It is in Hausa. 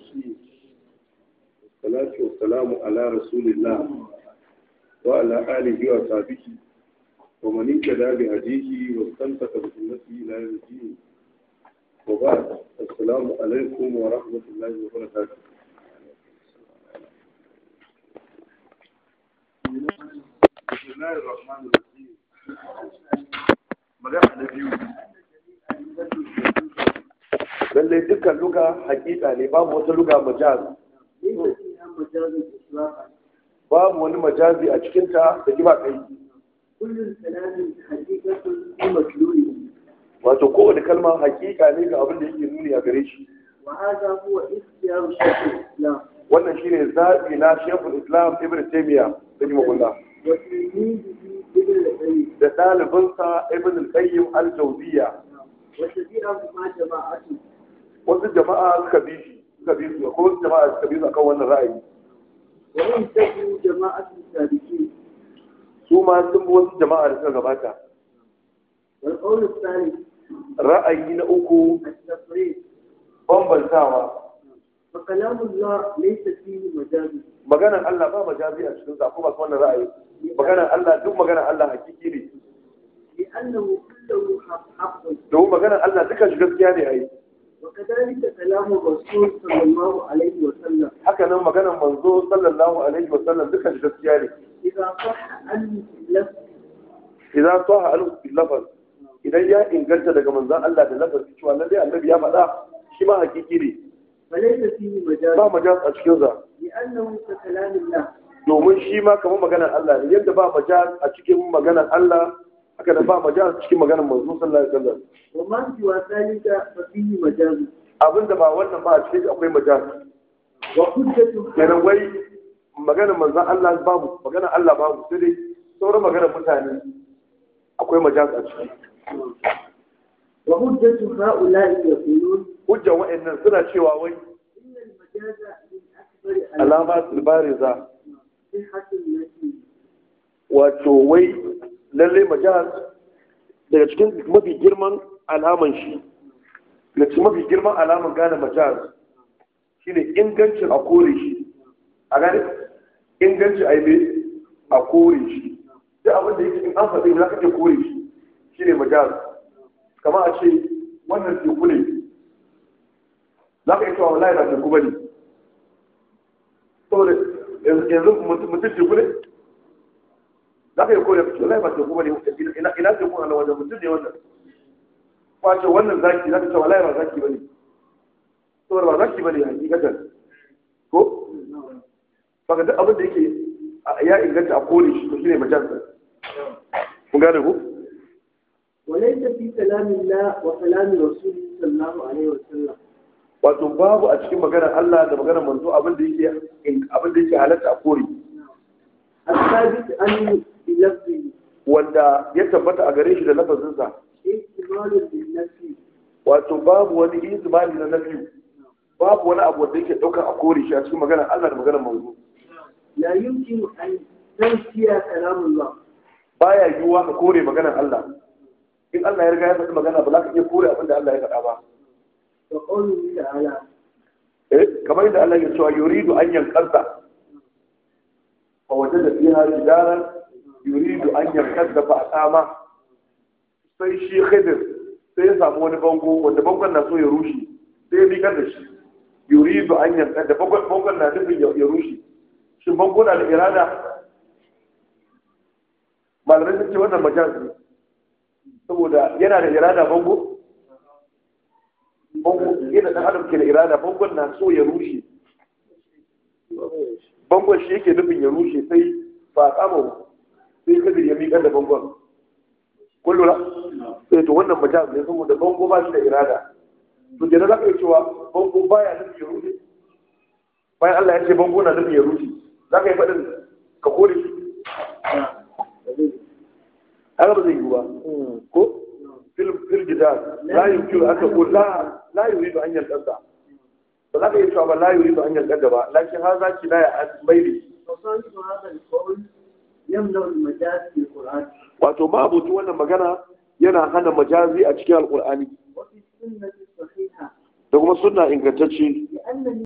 الرجيم والصلاة والسلام على رسول الله وعلى آله وصحبه ومن اهتدى بهديه واستمسك بسنته إلى يوم الدين وبعد السلام عليكم ورحمة الله وبركاته بسم الله الرحمن الرحيم magana na biyu lallai dukkan luga hakika ne babu wata luga majaz babu wani majazi a cikinta da kiba kai wato kowane kalma hakika ne ga abin da yake nuni a gare shi wannan shi ne zaɓi na shekul islam ibn taimiyya da ji magulla da ɗalibinsa ibn al-qayyim al-jawziya wasu jama'a suka bi shi suka bi su ko wasu jama'a suka bi su akan wannan ra'ayi وإن تكن جماعة السابقين su ma sun bi wasu jama'a da suka gabata والقول الثالث ra'ayi na uku التفريق bambantawa فكلام الله ليس فيه مجاز maganar Allah ba majazi a cikin sa ko ba wannan ra'ayi maganar Allah duk maganar Allah hakiki ne لأنه كله حق حق domin maganar Allah duka shi gaskiya ne ai وكذلك كلام الرسول صلى الله عليه وسلم haka nan maganar manzo sallallahu alaihi wa sallam duka shi gaskiya ne إذا صح أن اللفظ idan saha al lafaz idan ya inganta daga manzon Allah da lafazi cewa lalle annabi ya faɗa shi ma hakiki ne فليس فيه مجاز ba majaz a cikin sa لأنه ككلام الله domin shi ma kamar maganar Allah ne yadda ba majaz a cikin maganar Allah haka da ba majaz a cikin maganar manzo sallallahu alaihi wasallam وما سوى ذلك ففيه مجاز abinda ba wannan ba a cikin shi akwai majaz وحجة kenan wai maganar manzon Allah babu maganar Allah babu sai dai sauran maganar mutane akwai majaz a ciki وحجة هؤلاء يقولون hujjan wa'annan suna cewa wai إن المجاز من أكبر alama bariza صحة التي wato wai lalle majaz daga cikin mafi girman alaman shi daga cikin mafi girman alaman gane majaz shine ingancin a kore shi a gane ingancin a yi a kore shi duk abin da yake in an faɗi za ka iya kore shi shine majaz kamar a ce wannan teku ne za ka iya cewa wallahi ba teku ba ne saboda yanzu mutum teku ne za ka yi kore ka ce wallahi ba teku ba ne ina ina teku a nan wajen mutum ne wannan kwace wannan zaki za ka ce wallahi ba zaki ba ne saboda ba zaki ba ne hakikatan ko baka duk abin da yake a- ya inganta a kore shi to shine majalisar kun gane ko وليس في كلام الله وكلام رسوله صلى الله عليه وسلم wato babu a cikin maganar Allah da maganar manzo abin da yake abin da yake halatta a kore الثابت أن بلفظه wanda ya tabbata a gare shi da lafazinsa احتمال للنفي wato babu wani izmani na nafi babu wani abu wanda yake daukar a kore shi a cikin maganar Allah da maganar manzo لا يمكن أن تنفي كلام الله baya yiwuwa ka kore maganar Allah in Allah ya riga ya faɗi magana ba za ka iya kore abin da Allah ya faɗa ba وقوله تعالى eh kamar yadda Allah ya cewa yuridu an yanqadda fa wajada fiha jidaran yuridu an yanqadda fa aqama sai shi khidir sai ya samu wani bango wanda bangon na so ya rushe sai ya bikar da shi yuridu an yanqadda bangon bangon na nufin ya ya rushe shin bango na da irada malamai sun ce wannan majaz ne saboda yana da irada bango bango yadda ɗan adam ke da irada bangon na so ya rushe bangon shi yake nufin ya rushe sai ba kama sai kadir ya miƙar da bangon kun lura sai to wannan majaz ne saboda bango ba shi da irada to kenan za ka iya cewa bango baya nufin ya rushe bayan Allah ya ce bango na nufin ya rushe za ka yi faɗin ka kore shi haka ba zai yi ba ko fil fil jidal la yumkinu an taqul la la yuridu an yalqada ba za ka yi cewa ba la yuridu an yalqada ba lakin haza kinaya an maili وصاحب هذا القول يمنع المجاز في القرآن wato ma abuci wannan magana yana hana majazi a cikin alqur'ani وفي السنة الصحيحة da kuma sunna ingantacce لأن